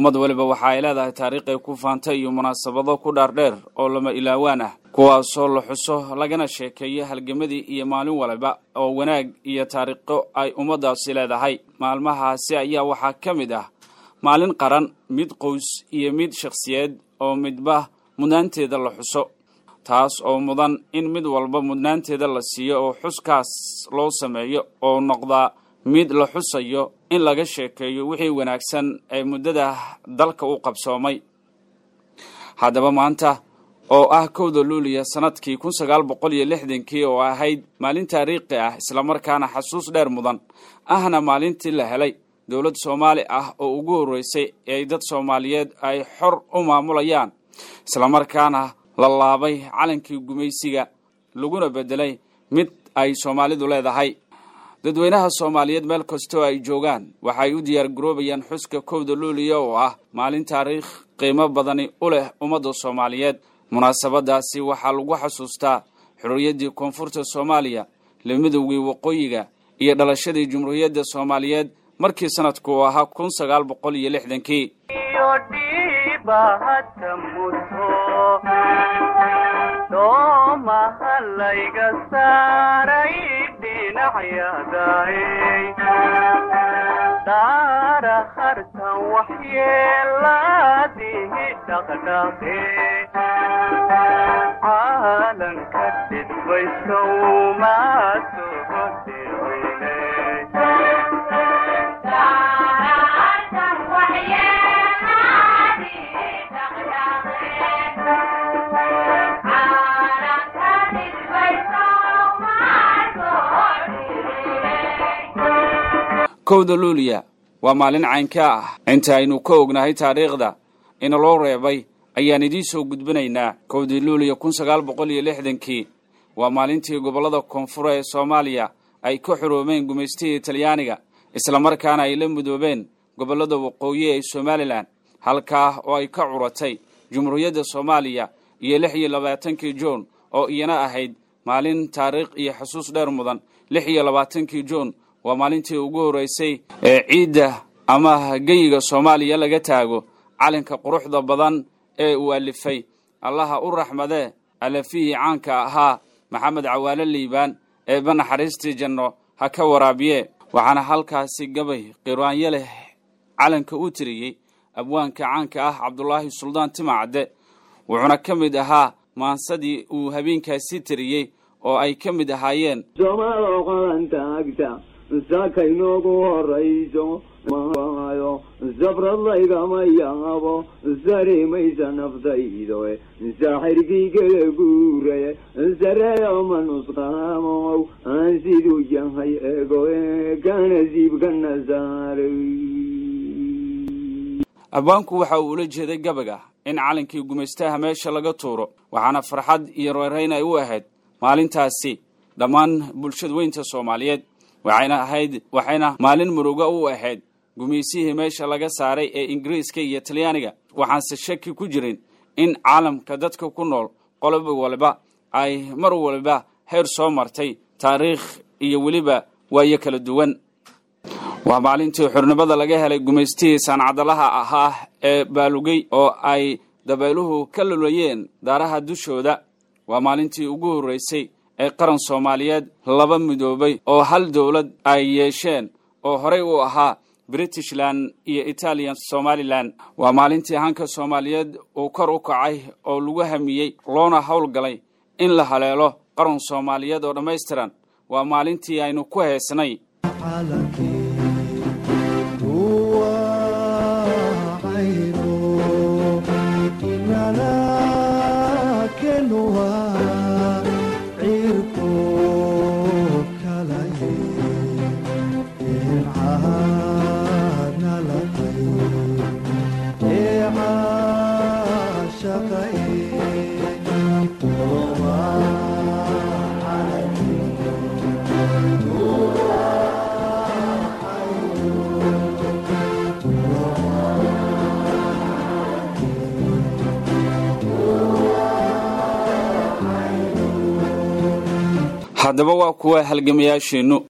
ummad waliba waxa ay leedahay taariikh ay ku faantay iyo munaasabado ku dhaardheer oo lama ilaawaan ah kuwaasoo la xuso lagana sheekeeyo halgemadii iyo maalin waliba oo wanaag iyo taariikho ay ummaddaasi leedahay maalmahaasi ayaa waxaa ka mid ah maalin qaran mid qoys iyo mid shakhsiyeed oo midba mudnaanteeda la xuso taas oo mudan in mid walba mudnaanteeda la siiyo oo xuskaas loo sameeyo oo noqdaa mid la xusayo in laga sheekeeyo wixii wanaagsan ee muddada dalka u qabsoomay haddaba maanta oo ah kowda luuliya sannadkii kun sagaal boqol iyo lixdankii oo ahayd maalin taariikhi ah islamarkaana xasuus dheer mudan ahna maalintii la helay dowlad soomaali ah oo ugu horreysay ee dad soomaaliyeed ay xor u maamulayaan islamarkaana la laabay calankii gumaysiga laguna beddelay mid ay soomaalidu leedahay dadweynaha soomaaliyeed meel kastoo ay joogaan waxay u diyaar garoobayaan xuska kowda luuliya oo ah maalin taariikh qiimo badani u leh ummadda soomaaliyeed munaasabadaasi waxaa lagu xasuustaa xorriyaddii koonfurta soomaaliya lamidowgii waqooyiga iyo dhalashadii jumhuuriyadda soomaaliyeed markii sanadku uu ahaa kun sagaal boqol iyo lixdankii doomahalayga saaray dhinacyadaay daara hartan waxyeelaadihi dhaqdhaqe caalanka dhidbaysowmaasuhodeweyne kowda luuliya waa maalin caynka ah inta aynu ka ognahay taariikhda ina loo reebay ayaan idiin soo gudbinaynaa kowdii luuliya kun sagaal boqol iyo lixdankii waa maalintii gobollada koonfura ee soomaaliya ay ka xoroomeen gumaystihii talyaaniga islamarkaana ay la mudoobeen gobollada waqooyi ee somalilan halkaa oo ay ka curatay jumhuuriyadda soomaaliya iyo lix iyo labaatankii juun oo iyana ahayd maalin taariikh iyo xusuus dheer mudan lix iyo labaatankii juun waa maalintii ugu horreysay ee ciidda ama geyiga soomaaliya laga taago calanka quruxda badan ee uu alifay allaha u raxmadee alafihii caanka ahaa maxamed cawaale liibaan eeba naxariistii janno ha ka waraabiye waxaana halkaasi gabay qiraanyo leh calanka u tiriyey abwaanka caanka ah cabdulaahi suldaan timacadde wuxuuna ka mid ahaa maansadii uu habeenkaasi tiriyey oo ay ka mid ahaayeen soomaaloo qalantaagta saaka inoogu horayso maayo sabrad laygama yaabo sarimaysa naftaydo saaxirkii kala guuraye sareeyo ma nusqaamow aan siduu yahay ego ka nasiibkana saaray abwaanku waxa uu ula jeeday gabaga in calankii gumaystaha meesha laga tuuro waxaana farxad iyo reerayn ay u ahayd maalintaasi dhammaan bulshada weynta soomaaliyeed waxayna ahayd waxayna maalin muruga u ahayd gumaysihii meesha laga saaray ee ingiriiska iyo talyaaniga waxaanse shaki ku jirin in caalamka dadka ku nool qoloba waliba ay mar waliba heer soo martay taariikh iyo weliba waayo kala duwan waa maalintii xornimada laga helay gumaystihii saancadalaha ahaa ee baalugey oo ay dabayluhu ka lulayeen daaraha dushooda waa maalintii ugu horreysay ee qaran soomaaliyeed laba midoobay oo hal dowlad ay yeesheen oo horey u ahaa britishland iyo italian somalilan waa maalintii hanka soomaaliyeed uu kor u kacay oo lagu hamiyey loona howlgalay in la haleelo qaran soomaaliyeed oo dhammaystiran waa maalintii aynu ku heesnay haddaba waa kuwa halgamayaasheennu